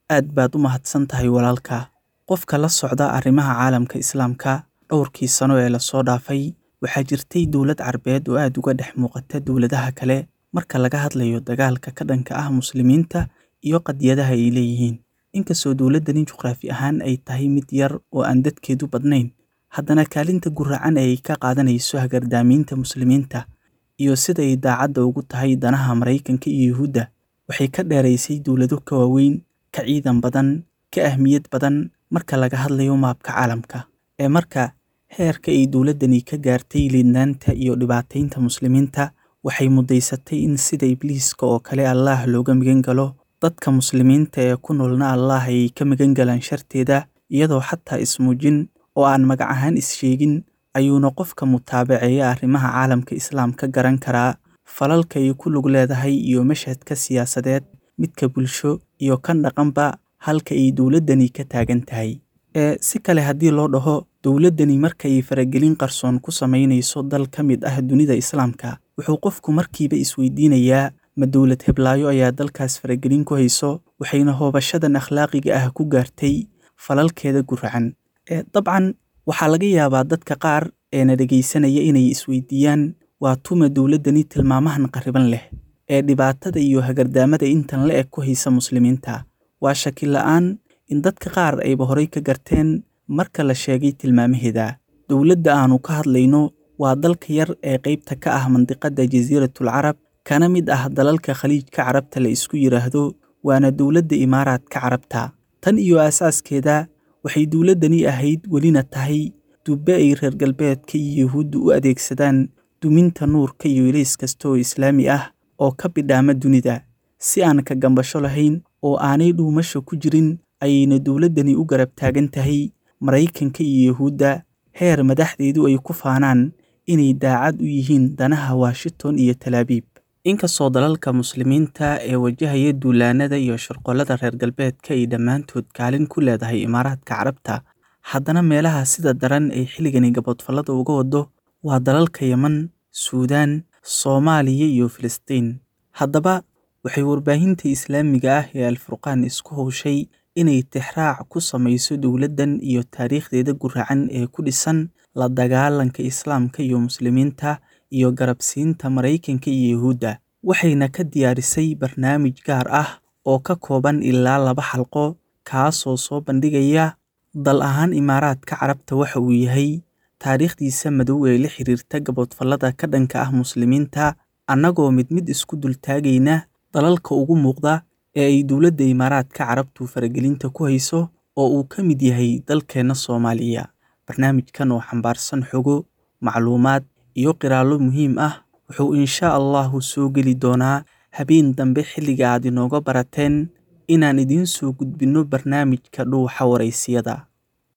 aad baad u mahadsan tahay walaalka qofka la socda arrimaha caalamka islaamka dhowrkii sano ee lasoo dhaafay waxaa jirtay dowlad carbeed oo aad uga dhex muuqata dowladaha kale marka laga hadlayo dagaalka ka dhanka ah muslimiinta iyo qadiyadaha ay leeyihiin inkastoo dowladdani juqraafi ahaan ay tahay mid yar oo aan dadkeedu badnayn haddana kaalinta guracan ee ay ka qaadanayso hagardaamiinta muslimiinta iyo sida ay daacadda ugu tahay danaha maraykanka iyo yuhuudda waxay ka dheeraysay dowlado ka waaweyn ka ciidan badan ka ahmiyad badan marka laga hadlayo maabka caalamka ee marka heerka ay dowladdani ka gaartay liidnaanta iyo dhibaataynta muslimiinta waxay muddaysatay in sida ibliiska oo kale allaah looga magan galo dadka muslimiinta ee ku noolna allaah ay ka magan galaan sharteeda iyadoo xataa ismuujin oo aan magac ahaan is-sheegin ayuuna qofka mutaabaceeya arrimaha caalamka islaamka garan karaa falalka ay ku lug leedahay iyo mashhadka siyaasadeed midka bulsho iyo kan dhaqanba halka ay dowladdani ka taagan tahay ee si kale haddii loo dhaho dowladdani marka ay faragelin qarsoon ku samaynayso dal ka mid ah dunida islaamka wuxuu qofku markiiba isweydiinayaa ma dowlad heblaayo ayaa dalkaas faragelin ku hayso waxayna hoobashadan akhlaaqiga ah ku gaartay falalkeeda guracan ee dabcan waxaa laga yaabaa dadka qaar eena dhegaysanaya inay isweydiiyaan waa tuma dowladdani tilmaamahan qarriban leh ee dhibaatada iyo hagardaamada intan la eg ku haysa muslimiinta waa shaki la'aan in dadka qaar ayba horay ka garteen marka la sheegay tilmaamaheeda dowladda aanu ka hadlayno waa dalka yar ee qaybta ka ah mandiqadda jasiiratul carab kana mid ah dalalka khaliijka carabta la isku yidhaahdo waana dowladda imaaraadka carabta tan iyo aasaaskeeda waxay dowladdani ahayd welina tahay dubbe ay reer galbeedka iyo yuhuudda u adeegsadaan duminta nuurka iyo ilays kasta oo islaami ah oo ka bidhaama dunida si aan ka gambasho lahayn oo aanay dhuumasho ku jirin ayayna dowladdani u garab taagan tahay maraykanka iyo yuhuudda heer madaxdeedu ay ku faanaan inay daacad u yihiin danaha washington iyo talaabiib inkastoo dalalka muslimiinta ee wajahaya duulaanada iyo shirqollada reer galbeedka ay dhammaantood kaalin ku leedahay imaaraadka carabta haddana meelaha sida daran ay xilligani gabodfallada uga wado waa dalalka yeman suudaan soomaaliya iyo filistiin haddaba waxay warbaahinta islaamiga ah ee alfurqaan isku howshay inay tixraac ku samayso dowladdan iyo taariikhdeeda guracan ee ku dhisan la dagaalanka islaamka iyo muslimiinta iyo garabsiinta maraykanka iyo yuhuudda waxayna ka diyaarisay barnaamij gaar ah oo ka kooban ilaa laba xalqo kaasoo soo bandhigaya dal ahaan imaaraadka carabta waxa uu yahay taariikhdiisa madow ee la xiriirta gaboodfallada ka dhanka ah muslimiinta annagoo mid mid isku dultaagayna dalalka ugu muuqda ee ay dowladda imaaraadka carabtu faragelinta ku hayso oo uu ka mid yahay dalkeenna soomaaliya barnaamijkan oo xambaarsan xogo macluumaad iyo qiraallo muhiim ah wuxuu inshaa allahu soo geli doonaa habeen dambe xilliga aad inooga barateen inaan idiin soo gudbinno barnaamijka dhuuxa waraysiyada